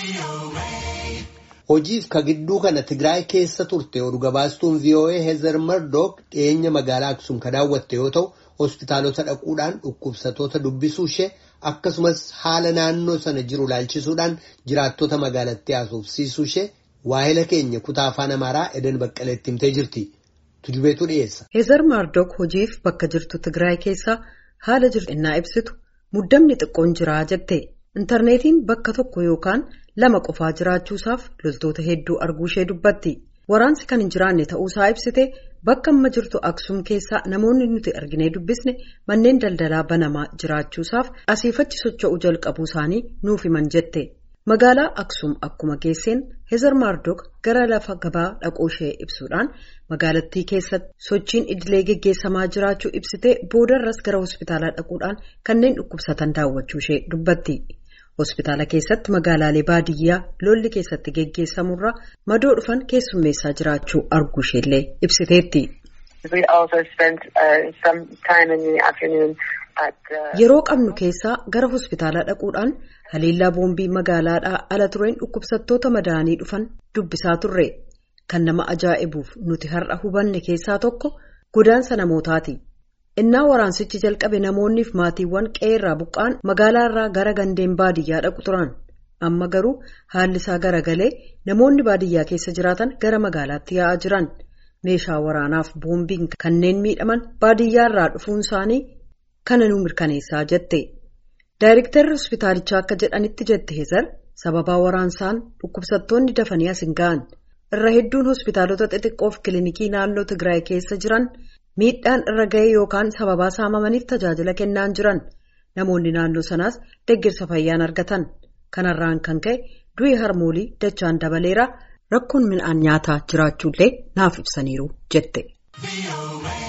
Hojiif ka gidduu kana Tigraay keessa turte oduu gabaastuun VOA Heezer Mardook dhiyeenya magaalaa Aksum ka daawwatte yoo ta'u hospitaalota dhaquudhaan dhukkubsatoota dubbisuu ishee akkasumas haala naannoo sana jiru ilaalchisuudhaan jiraattota magaalattii haasofsiisuu ishee waahila keenya kutaa afaan Amaaraa Eden Baqqaleetti himtee jirti. Tujubeetu dhiyeessa. Heezer Mardook hojiif bakka jirtu Tigraay keessa haala jirtu innaa ibsitu muddamni xiqqoon jiraa jette. intarneetiin bakka tokko yookaan lama qofaa jiraachuusaaf loltoota hedduu arguu ishee dubbatti waraansi kan hin jiraanne ta'uusaa ibsite bakka amma jirtu aksum keessaa namoonni nuti arginee dubbisne manneen daldalaa banamaa jiraachuusaaf asiifachi socho'uu jalqabuu isaanii nuuf himan jette magaalaa aksum akkuma geesseen heezar maardook gara lafa gabaa dhaquu ishee ibsuudhaan magaalattii keessatti sochiin idilee geggeessamaa jiraachuu ibsite boodarras gara hospitaalaa dhaquudhaan kanneen dhukkubsatan daawwachuu ishee dubbatti. hospitaala keessatti magaalaalee baadiyyaa lolli keessatti geggeessamurra madoo dhufan keessummeessaa jiraachuu arguu isheellee ibsiteetti. yeroo qabnu keessaa gara hospitaalaa dhaquudhaan haleellaa boombii magaalaadhaa ala tureen dhukkubsattoota madaa'anii dhufan dubbisaa turre kan nama ajaa'ibuuf nuti har'a hubanne keessaa tokko godaansa namootaati. innaa waraansichi jalqabe namoonniif maatiiwwan qe'eerraa buqqaan magaalaarraa gara gandeen baadiyyaa dhaqu turan amma garuu haalli isaa garagalee namoonni baadiyyaa keessa jiraatan gara magaalaatti yaa'aa jiran meeshaa waraanaaf boombiin kanneen miidhaman baadiyyaarraa dhufuun isaanii kana nu mirkaneessaa jette daayirektarri hospitaalichaa akka jedhanitti jette heezar sababaa waraansaan dhukkubsattoonni dafanii as hin ga'an irra hedduun hospitaalota xixiqqoof kilinikii naannoo tigraay keessa jiran. miidhaan irra ga'ee yookaan sababaa saamamaniif tajaajila kennaan jiran namoonni naannoo sanaas deeggarsa fayyaan argatan kanarraan kan ka'e du'i harmoolii dachaan dabaleera rakkoon midhaan nyaataa jiraachuullee naaf ibsaniiru jette.